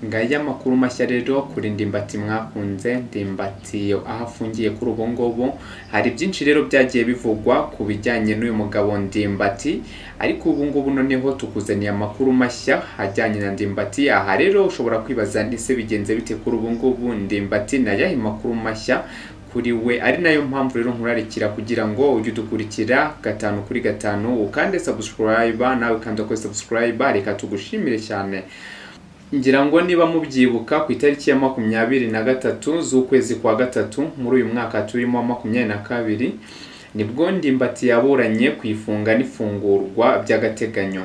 ngaya amakuru mashya rero kuri ndimbati mwakunze ndimbati aho afungiye kuri ubu ngubu hari byinshi rero byagiye bivugwa ku bijyanye n'uyu mugabo ndimbati ariko ubu ngubu noneho tukuzaniye amakuru mashya ajyanye na ndimbati aha rero ushobora kwibaza ese bigenze bite kuri ubu ngubu ndimbati ni ayahe makuru mashya kuri we ari nayo mpamvu rero nkurarikira kugira ngo ujye udukurikira gatanu kuri gatanu ukande subscribe nawe ukanda kuri subscribe reka tugushimire cyane ngira ngo niba mubyibuka ku itariki ya makumyabiri na gatatu z'ukwezi kwa gatatu muri uyu mwaka turimo wa makumyabiri na kabiri nibwo ndimbati yaburanye ku ifunga n'ifungurwa by'agateganyo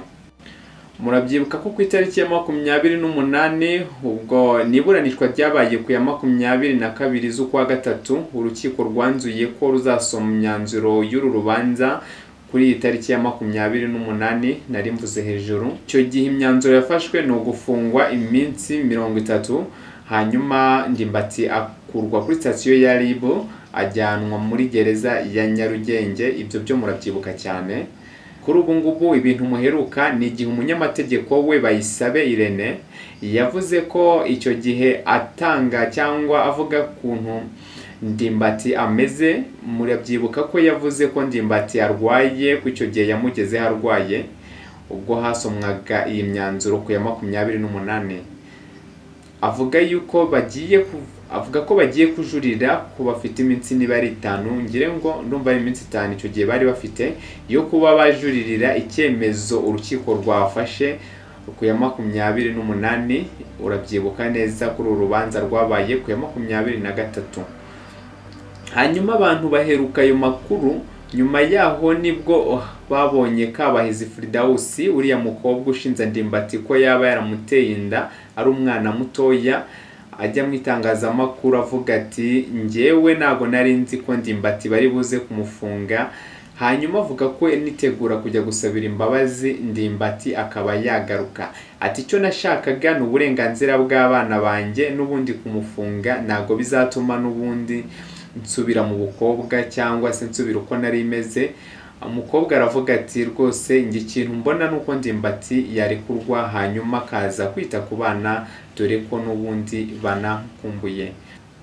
murabyibuka ko ku itariki ya makumyabiri n'umunani ubwo niburanishwa ryabaye ku ya makumyabiri na kabiri z'ukwa gatatu urukiko rwanzuye ko ruzasoma imyanzuro y'uru rubanza kuri iyi tariki ya makumyabiri n'umunani nari mvuze hejuru icyo gihe imyanzuro yafashwe ni ugufungwa iminsi mirongo itatu hanyuma ndimbati akurwa kuri sitasiyo ya ribu ajyanwa muri gereza ya nyarugenge ibyo byo murabyibuka cyane kuri ubu ngubu ibintu muheruka ni igihe umunyamategeko we bayisabe irene yavuze ko icyo gihe atanga cyangwa avuga kuntu ndimbati ameze murabyibuka ko yavuze ko ndimbati arwaye ko icyo gihe yamugezeho arwaye ubwo hasomwaga iyi myanzuro ku ya makumyabiri n'umunani avuga yuko bagiye avuga ko bagiye kujurira ko bafite iminsi nibari itanu ngire ngo ndumva ari iminsi itanu icyo gihe bari bafite yo kuba bajuririra icyemezo urukiko rwafashe ku ya makumyabiri n'umunani urabyibuka neza kuri uru rubanza rwabaye ku ya makumyabiri na gatatu hanyuma abantu baheruka ayo makuru nyuma yaho nibwo babonye kabahizi firidawusi uriya mukobwa ushinze ndimbati ko yaba yaramuteye inda ari umwana mutoya ajya mu itangazamakuru avuga ati ngewe ntabwo nari nzi ko ndimbati bari buze kumufunga hanyuma avuga ko nitegura kujya gusabira imbabazi ndimbati akaba yagaruka ati icyo nashakaga ni uburenganzira bw'abana banjye n'ubundi kumufunga ntabwo bizatuma n'ubundi nsubira mu bukobwa cyangwa se nsubira uko nari imeze umukobwa aravuga ati rwose njye ikintu mbona ni uko ndimbati yarekurwa hanyuma akaza kwita ku bana dore ko n'ubundi banakumbuye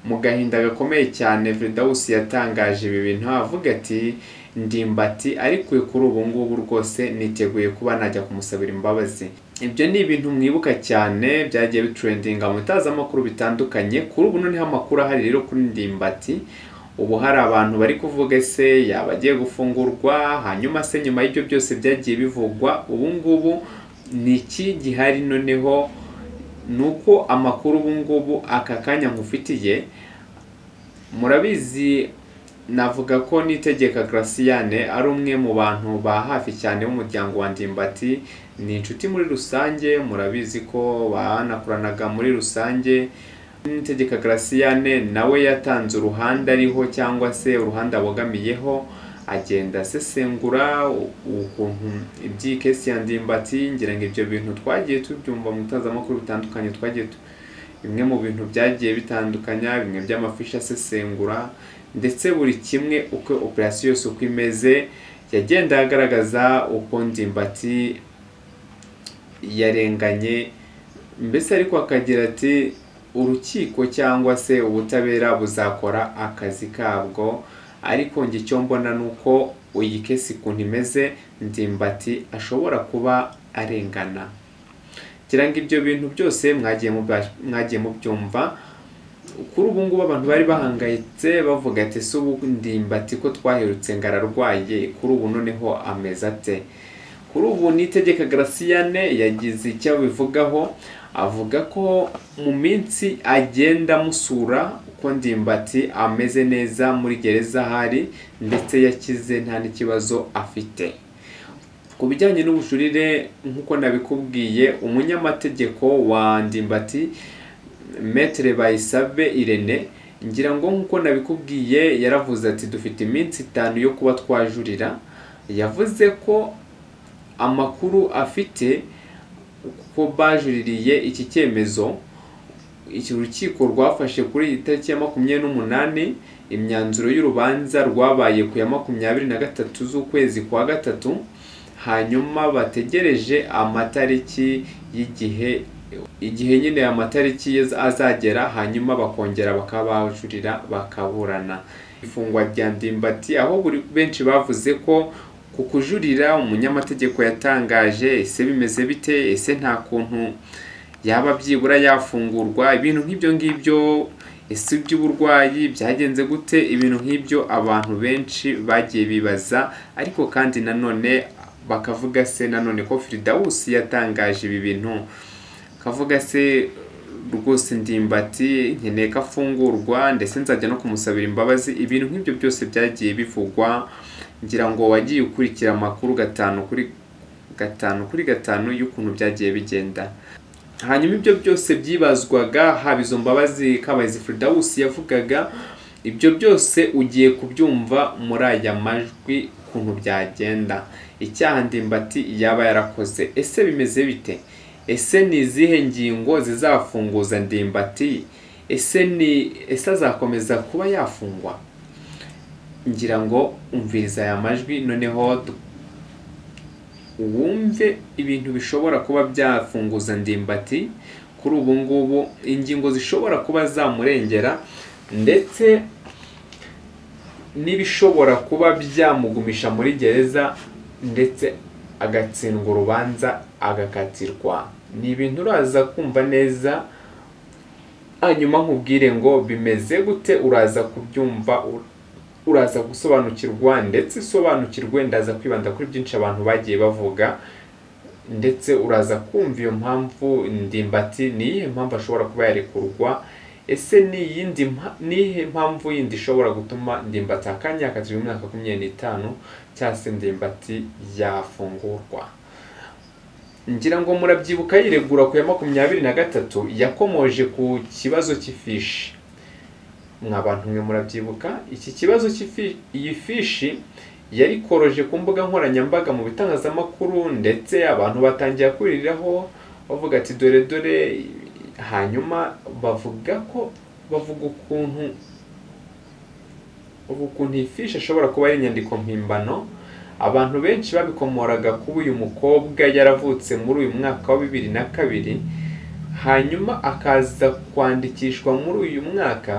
mu gahinda gakomeye cyane veridawusi yatangaje ibi bintu avuga ati ndimbati ariko kuri ubu ngubu rwose niteguye kuba najya kumusabira imbabazi ibyo ni ibintu mwibuka cyane byagiye biturendinga mu bitangazamakuru bitandukanye kuri ubu noneho amakuru ahari rero kuri ndimbati ubu hari abantu bari kuvuga ese yaba agiye gufungurwa hanyuma se nyuma y'ibyo byose byagiye bivugwa ubu ngubu ni iki gihari noneho ni uko amakuru ubu ngubu aka kanya nkufitiye murabizi navuga ko nitegeka Graciane ari umwe mu bantu ba hafi cyane b'umuryango wa ndimbati ni inshuti muri rusange murabizi ko banakoranaga muri rusange nitegeka Graciane nawe yatanze uruhande ariho cyangwa se uruhande abogamiyeho agenda asesengura ukuntu iby'iyi kesi ya ndimbati ngira ngo ibyo bintu twagiye tubyumva mu bitangazamakuru bitandukanye twagiye bimwe mu bintu byagiye bitandukanya bimwe by'amafishi asesengura ndetse buri kimwe uko operasiyo yose uko imeze yagenda agaragaza uko ndimbati yarenganye mbese ariko akagira ati urukiko cyangwa se ubutabera buzakora akazi kabwo ariko njye icyo mbona ni uko iyi kesi ukuntu imeze ndimbati ashobora kuba arengana kugira ngo ibyo bintu byose mwagiye mubyumva kuri ubu ngubu abantu bari bahangayitse bavuga ati si ubu ndimbati ko twaherutse ngo ararwaye kuri ubu noneho ameze ate kuri ubu nitegeka Graciane yagize icyo abivugaho avuga ko mu minsi agenda amusura uko ndimbati ameze neza muri gereza ahari ndetse yakize nta n'ikibazo afite ku bijyanye n'ubujurire nk'uko nabikubwiye umunyamategeko wa ndimbati metere bayisabe irene ngira ngo nk'uko nabikubwiye yaravuze ati dufite iminsi itanu yo kuba twajurira yavuze ko amakuru afite ko bajuririye iki cyemezo iki rukiko rwafashe kuri iyi tariki ya makumyabiri n'umunani imyanzuro y'urubanza rwabaye ku ya makumyabiri na gatatu z'ukwezi kwa gatatu hanyuma bategereje amatariki y'igihe igihe nyine amatariki ye azagera hanyuma bakongera bakaba bajurira bakaburana ifungwa rya ndimbati aho buri benshi bavuze ko ku kujurira umunyamategeko yatangaje ese bimeze bite ese nta kuntu yaba byibura yafungurwa ibintu nk'ibyo ngibyo ese iby'uburwayi byagenze gute ibintu nk'ibyo abantu benshi bagiye bibaza ariko kandi nanone bakavuga se nanone ko firidawusi yatangaje ibi bintu kavuga se rwose ndimbati nkeneye ko afungurwa ndetse nzajya no kumusabira imbabazi ibintu nk'ibyo byose byagiye bivugwa ngira ngo wagiye ukurikira amakuru gatanu kuri gatanu kuri gatanu y'ukuntu byagiye bigenda hanyuma ibyo byose byibazwaga haba izo mbabazi kabayizi firidawusi yavugaga ibyo byose ugiye kubyumva muri aya majwi ukuntu byagenda icyaha ndimbati yaba yarakoze ese bimeze bite ese ni izihe ngingo zizafunguza ndimbati ese ni ese azakomeza kuba yafungwa ngira ngo umviriza aya majwi noneho du- wumve ibintu bishobora kuba byafunguza ndimbati kuri ubu ngubu ingingo zishobora kuba zamurengera ndetse n'ibishobora kuba byamugumisha muri gereza ndetse agatsindwa urubanza agakatirwa ni ibintu uraza kumva neza hanyuma nkubwire ngo bimeze gute uraza kubyumva u- uraza gusobanukirwa ndetse usobanukirwe ndaza kwibanda kuri byinshi abantu bagiye bavuga ndetse uraza kumva iyo mpamvu ndimbati ni iyihe mpamvu ashobora kuba yarekurwa ese ni iyindi mpa- ni iyihe mpamvu yindi ishobora gutuma ndimbati akanya akatirwa imyaka makumyabiri n'itanu cyangwa se ndimbati yafungurwa ngira ngo murabyibuka yiregura ku ya makumyabiri na gatatu yakomoje ku kibazo cy'ifishi mwa bantu mwe murabyibuka iki kibazo cy'ifi- iyi fishi yarikoroje ku mbuga nkoranyambaga mu bitangazamakuru ndetse abantu batangiye kuriraho bavuga ati dore dore hanyuma bavuga ko bavuga ukuntu ubu ukuntu iyi fishi ashobora kuba ari inyandiko mpimbano abantu benshi babikomoraga kuba uyu mukobwa yaravutse muri uyu mwaka wa bibiri na kabiri hanyuma akaza kwandikishwa muri uyu mwaka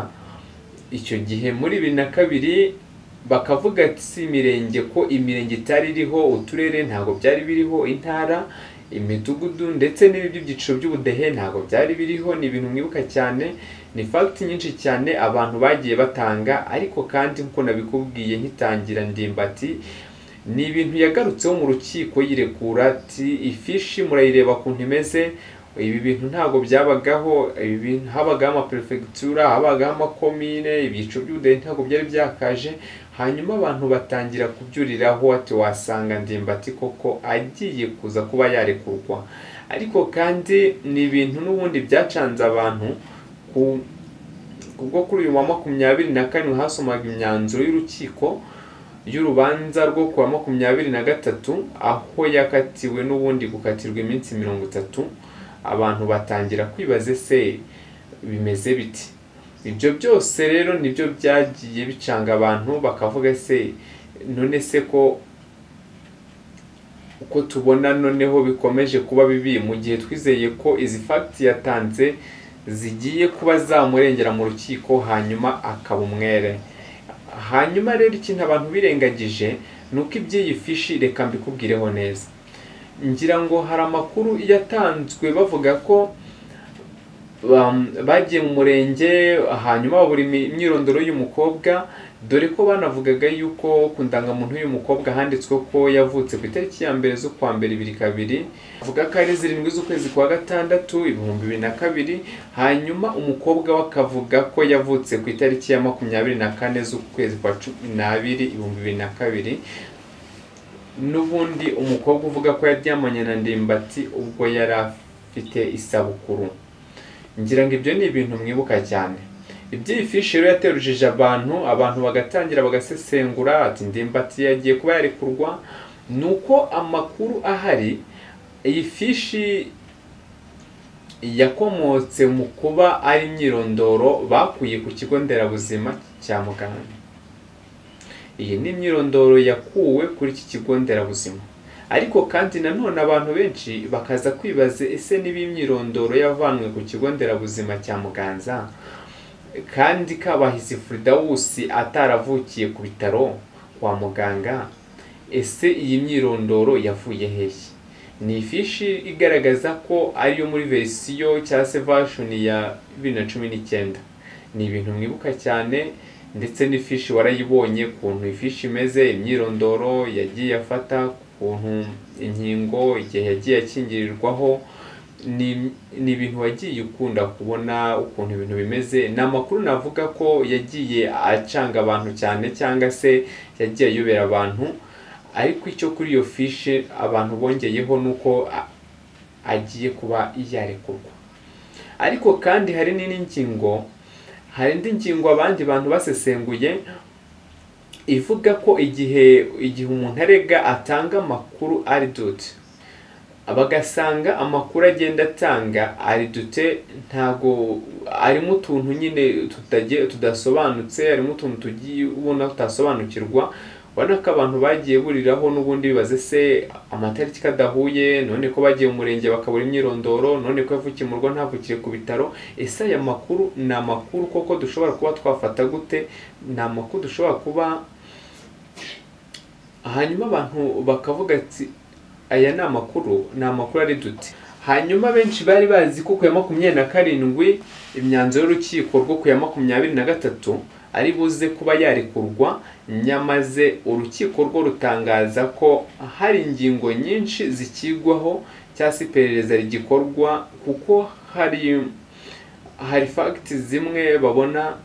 icyo gihe muri bibiri na kabiri bakavuga ati si imirenge ko imirenge itari iriho uturere ntabwo byari biriho intara imidugudu ndetse n'ibindi byiciro by'ubudehe ntabwo byari biriho ni ibintu mwibuka cyane ni fagiti nyinshi cyane abantu bagiye batanga ariko kandi nk'uko nabikubwiye nkitangira ndimbati ni ibintu yagarutseho mu rukiko yirekura ati ifishi murayireba kuntu imeze ibi bintu ntabwo byabagaho ibi bintu habagaho amaperefegitura habagaho amakomine ibyiciro by'ubudehe ntabwo byari byakaje hanyuma abantu batangira kubyuriraho ati wasanga ndimbati koko agiye kuza kuba yarekurwa ariko kandi ni ibintu n'ubundi byacanze abantu ku ubwo kuri uyu wa makumyabiri na kane hasomaga imyanzuro y'urukiko y'urubanza rwo kuwa makumyabiri na gatatu aho yakatiwe n'ubundi gukatirwa iminsi mirongo itatu abantu batangira kwibaza ese bimeze biti ibyo byose rero nibyo byagiye bicanga abantu bakavuga se none se ko uko tubona noneho bikomeje kuba bibi mu gihe twizeye ko izi fagiti yatanze zigiye kuba zamurengera mu rukiko hanyuma akaba umwere hanyuma rero ikintu abantu birengagije ni uko iby'iyi fishi reka mbikubwireho neza ngira ngo hari amakuru yatanzwe bavuga ko bam- bagiye mu murenge hanyuma babura imi- imyirondoro y'umukobwa dore ko banavugaga yuko ku ndangamuntu y'umukobwa handitswe ko yavutse ku itariki ya mbere z'ukwa mbere ibiri kabiri avuga ko ari zirindwi z'ukwezi kwa gatandatu ibihumbi bibiri na kabiri hanyuma umukobwa we akavuga ko yavutse ku itariki ya makumyabiri na kane z'ukwezi kwa cumi n'abiri ibihumbi bibiri na kabiri n'ubundi umukobwa uvuga ko yaryamanye na ndimbati ubwo yari afite isabukuru ngira ngo ibyo ni ibintu mwibuka cyane iby'iyi fishi rero yaterujije abantu abantu bagatangira bagasesengura ati ndimbati yagiye kuba yarekurwa ni uko amakuru ahari iyi fishi yakomotse mu kuba ari imyirondoro bakuye ku kigo nderabuzima cya muganga iyi ni imyirondoro yakuwe kuri iki kigo nderabuzima ariko kandi nanone abantu benshi bakaza kwibaza ese niba imyirondoro yavanywe ku kigo nderabuzima cya muganza kandi kabahizi furidawusi ataravukiye ku bitaro kwa muganga ese iyi myirondoro yavuye hehe ni ifishi igaragaza ko ariyo muri verisiyo cyangwa se vashoni ya bibiri na cumi n'icyenda ni ibintu mwibuka cyane ndetse n'ifishi warayibonye ukuntu ifishi imeze imyirondoro yagiye afata ukuntu inkingo igihe yagiye akingirirwaho ni ibintu wagiye ukunda kubona ukuntu ibintu bimeze ni amakuru navuga ko yagiye acanga abantu cyane cyangwa se yagiye ayobera abantu ariko icyo kuri iyo fishi abantu bongeyeho ni uko agiye kuba yarekurwa ariko kandi hari n'indi ngingo hari indi ngingo abandi bantu basesenguye ivuga ko igihe igihe umuntu arega atanga amakuru aridute bagasanga amakuru agenda atanga aridute ntago arimo utuntu nyine tudasobanutse harimo utuntu tugiye ubona tutasobanukirwa ubona ko abantu bagiye buriraho n'ubundi bibaze se amatariki kadahuye none ko bagiye mu murenge bakabura imyirondoro none ko yavukiye mu rugo ntavukiye ku bitaro ese aya makuru ni amakuru koko dushobora kuba twafata gute ni amakuru dushobora kuba hanyuma abantu bakavuga ati aya ni amakuru ni amakuru ari duti hanyuma benshi bari bazi ko ku ya makumyabiri na karindwi imyanzuro y'urukiko rwo ku ya makumyabiri na gatatu ari buze kuba yarekurwa nyamaze urukiko rwo rutangaza ko hari ingingo nyinshi zikigwaho cyangwa se iperereza rigikorwa kuko hari hari fagiti zimwe babona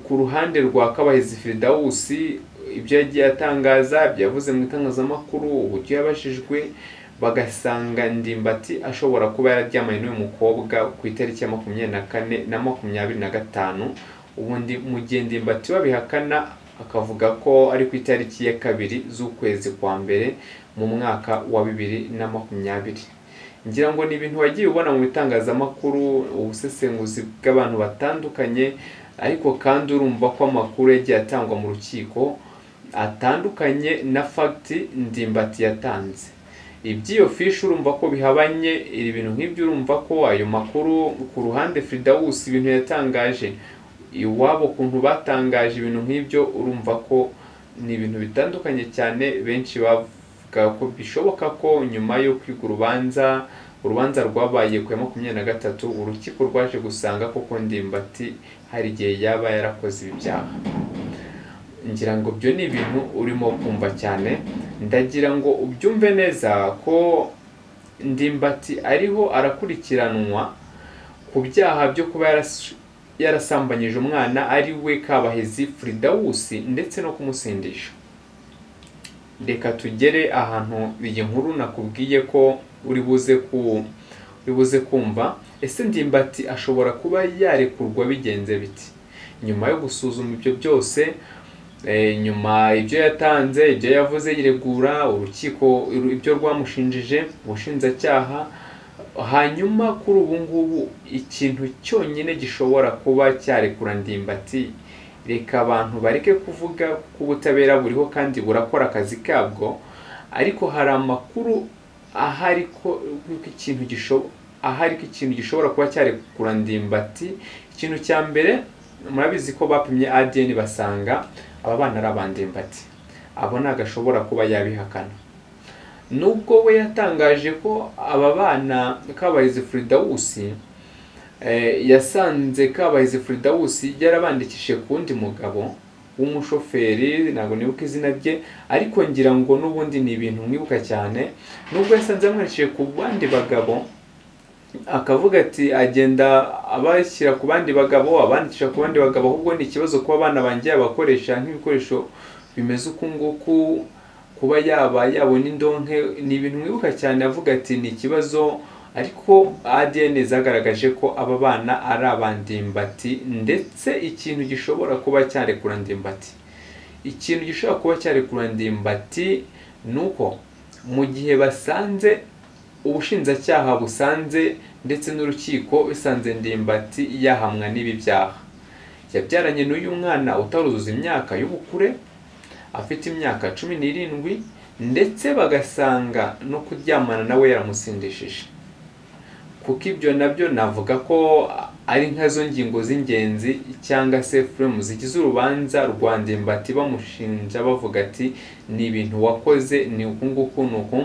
ku ruhande rwa kabahizi firidawusi ibyo yagiye atangaza ibyo yavuze mu itangazamakuru uburyo yabashijwe bagasanga ndimbati ashobora kuba yararyamanye n'uyu mukobwa ku itariki ya makumyabiri na kane na makumyabiri na gatanu ubundi mugende mbati babihakana akavuga ko ari ku itariki ya kabiri z'ukwezi kwa mbere mu mwaka wa bibiri na makumyabiri ngira ngo ni ibintu wagiye ubona mu bitangazamakuru ubusesenguzi bw'abantu batandukanye ariko kandi urumva ko amakuru yagiye atangwa mu rukiko atandukanye na fagiti ndimbati yatanze iby'iyo fishi urumva ko bihabanye ibintu nk'ibyo urumva ko ayo makuru ku ruhande firidawusi ibintu yatangaje iwabo ukuntu batangaje ibintu nk'ibyo urumva ko ni ibintu bitandukanye cyane benshi bavuga ko bishoboka ko nyuma yo kwiga urubanza urubanza rwabaye ku ya makumyabiri na gatatu urukiko rwaje gusanga koko ndimbati hari igihe yaba yarakoze ibi byaha ngira ngo byo ni ibintu urimo kumva cyane ndagira ngo ubyumve neza ko ndimbati ariho arakurikiranwa ku byaha byo kuba yarasi yarasambanyije umwana ari we kabahezi furidawusi ndetse no kumusindisha reka tugere ahantu iyi nkuru nakubwiye ko uri buze ku uri buze kumva ese ndimbati ashobora kuba yarekurwa bigenze biti nyuma yo gusuzuma ibyo byose nyuma ibyo yatanze ibyo yavuze yiregura urukiko ibyo rwamushinjije ubushinjacyaha hanyuma kuri ubu ngubu ikintu cyonyine gishobora kuba cyarekura ndimbati reka abantu bareke kuvuga ko ubutabera buriho kandi burakora akazi kabwo ariko hari amakuru ahari ko ikintu ahari ko ikintu gishobora kuba cyarekura ndimbati ikintu cya mbere murabizi ko bapimye ADN basanga aba bana ari abandimbati abo ntabwo ashobora kuba yabihakana nubwo we yatangaje ko aba bana kabahizi furidawusi yasanze kabahizi furidawusi yarabandikishije ku wundi mugabo w'umushoferi ntabwo nibuka izina rye ariko ngira ngo n'ubundi ni ibintu mwibuka cyane nubwo yasanze yamwandikishije ku bandi bagabo akavuga ati agenda abashyira ku bandi bagabo abandikisha ku bandi bagabo ahubwo ni ikibazo kuba abana bangiye abakoresha nk'ibikoresho bimeze uku nguku kuba yaba yabona indonke ni ibintu mwibuka cyane avuga ati ni ikibazo ariko ADN zagaragaje ko aba bana ari abandimbati ndetse ikintu gishobora kuba cyarekura ndimbati ikintu gishobora kuba cyarekura ndimbati ni uko mu gihe basanze ubushinjacyaha busanze ndetse n'urukiko bisanze ndimbati yahamwa n'ibi byaha yabyaranye n'uyu mwana utaruzuza imyaka y'ubukure afite imyaka cumi n'irindwi ndetse bagasanga no kuryamana nawe yaramusindishije kuko ibyo nabyo navuga ko ari nkazo ngingo z'ingenzi cyangwa se fremu zigize urubanza rwa ndimbati bamushinja bavuga ati ni ibintu wakoze ni uku nguku ni uku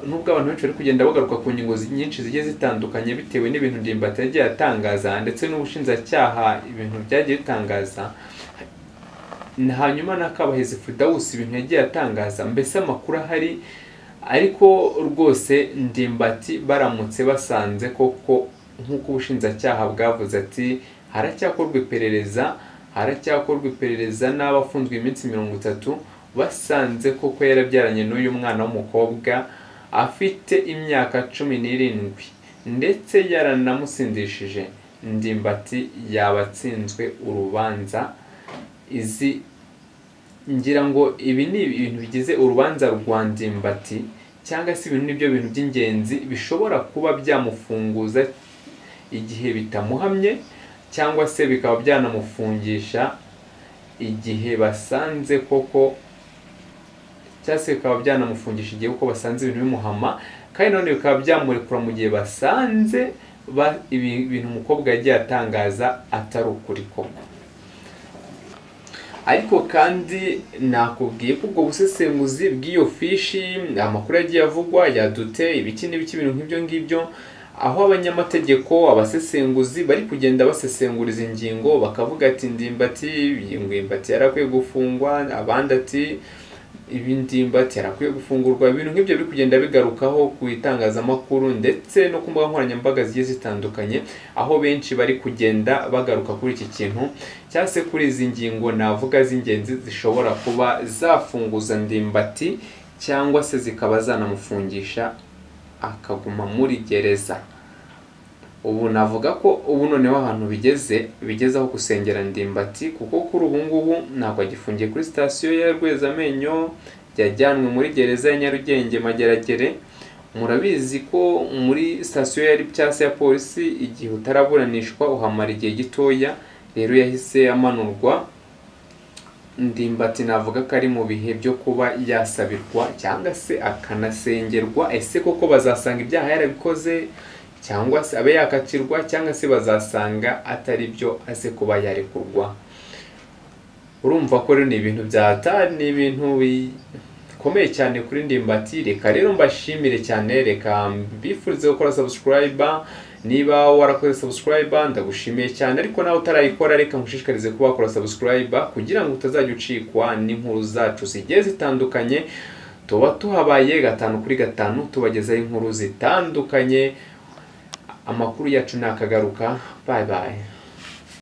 nubwo abantu benshi bari kugenda bagaruka ku ngingo zi- nyinshi zigiye zitandukanye bitewe n'ibintu ndimbati yagiye atangaza ndetse n'ubushinjacyaha ibintu byagiye bitangaza Na hanyuma na kabahizi fidawusi ibintu yagiye atangaza mbese amakuru ahari ariko rwose ndimbati baramutse basanze koko nk'uko ubushinjacyaha bwavuze ati haracyakorwa iperereza haracyakorwa iperereza n'abafunzwe iminsi mirongo itatu basanze koko yarabyaranye n'uyu mwana w'umukobwa afite imyaka cumi n'irindwi ndetse yaranamusindishije ndimbati yaba atsinzwe urubanza izi ngira ngo ibi ni ibintu bigize urubanza rwa ndimbati cyangwa se ibi ni byo bintu by'ingenzi bishobora kuba byamufunguza igihe bitamuhamye cyangwa se bikaba byanamufungisha igihe basanze koko cyangwa se bikaba byanamufungisha igihe kuko basanze ibintu bimuhama kandi none bikaba byamurekura mu gihe basanze ba- ibi- ibintu umukobwa yagiye atangaza atari ukuri koko ariko kandi nakubwiye ko ubwo busesenguzi bw'iyo fishi amakuru yagiye avugwa yadute ibiki n'ibiki ibintu nk'ibyo ngibyo aho abanyamategeko abasesenguzi bari kugenda basesengura izi ngingo bakavuga ati ndimbati ndimbati yarakwiye gufungwa abandi ati ibindimbati yarakwiye gufungurwa ibintu nk'ibyo biri kugenda bigarukaho ku itangazamakuru ndetse no ku mbuga nkoranyambaga zigiye zitandukanye aho benshi bari kugenda bagaruka kuri iki kintu cyangwa se kuri izi ngingo navuga z'ingenzi zishobora kuba zafunguza ndimbati cyangwa se zikaba zanamufungisha akaguma muri gereza ubu navuga ko ubu noneho ahantu bigeze bigeze aho gusengera ndimbati kuko kuri ubu ngubu ntabwo agifungiye kuri sitasiyo ya rwezamenyo yajyanwe muri gereza ya nyarugenge mageragere murabizi ko muri sitasiyo yari cyangwa se ya polisi igihe utaraburanishwa uhamara igihe gitoya rero yahise amanurwa ndimbati navuga ko ari mu bihe byo kuba yasabirwa cyangwa se akanasengerwa ese koko bazasanga ibyaha yarabikoze cyangwa se abe yakatirwa cyangwa se bazasanga atari byo aze kuba yarekurwa urumva ko rero ni ibintu byata ni ibintu bikomeye cyane kuri ndimbati reka rero mbashimire cyane reka mbifurize gukora subscribe niba warakoze subscribe ndagushimiye cyane ariko nawe utarayikora reka nkushishikarize kuba wakora subscribe kugira ngo utazajya ucikwa n'inkuru zacu zigiye zitandukanye tuba tuhabaye gatanu kuri gatanu tubagezaho inkuru zitandukanye amakuru yacu ni akagaruka bayi bayi